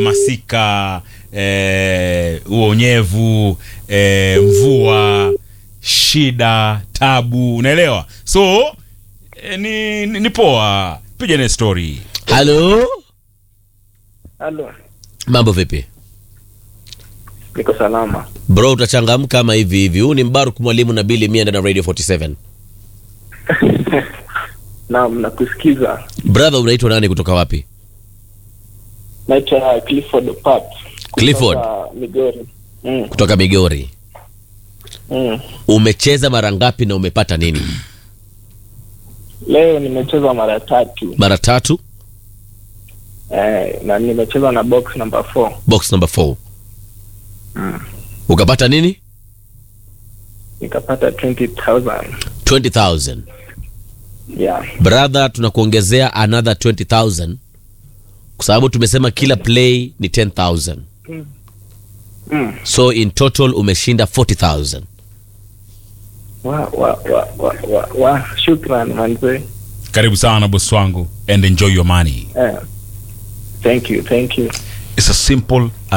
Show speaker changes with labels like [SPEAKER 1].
[SPEAKER 1] masika eh, uonyevu eh, mvua shida tabu unaelewa so eh, ni, ni, ni poa piga naye story
[SPEAKER 2] halo
[SPEAKER 3] Halo,
[SPEAKER 2] mambo vipi
[SPEAKER 3] niko salama.
[SPEAKER 2] bro utachangamka kama hivi hivi huu ni mbaruk mwalimu na bili mia ndani ya radio 47
[SPEAKER 3] Naam, nakusikiza.
[SPEAKER 2] brother unaitwa nani kutoka wapi
[SPEAKER 3] Naitwa Clifford Pat. kutoka
[SPEAKER 2] Clifford?
[SPEAKER 3] Migori. Mm,
[SPEAKER 2] kutoka migori
[SPEAKER 3] mm.
[SPEAKER 2] umecheza mara ngapi na umepata nini
[SPEAKER 3] Leo nimecheza mara tatu
[SPEAKER 2] mara tatu
[SPEAKER 3] eh, na nimecheza na box number 4
[SPEAKER 2] box number 4 ukapata nini
[SPEAKER 3] nikapata 20000
[SPEAKER 2] 20000
[SPEAKER 3] yeah.
[SPEAKER 2] brother tunakuongezea another 20000 kwa sababu tumesema kila play ni 10000
[SPEAKER 3] mm.
[SPEAKER 2] so in total umeshinda 40000
[SPEAKER 3] wa, wa, wa, wa, wa, wa. Shukran manze.
[SPEAKER 1] karibu sana bosi wangu and enjoy your money
[SPEAKER 3] Eh. Thank you, thank you.
[SPEAKER 1] it's as simple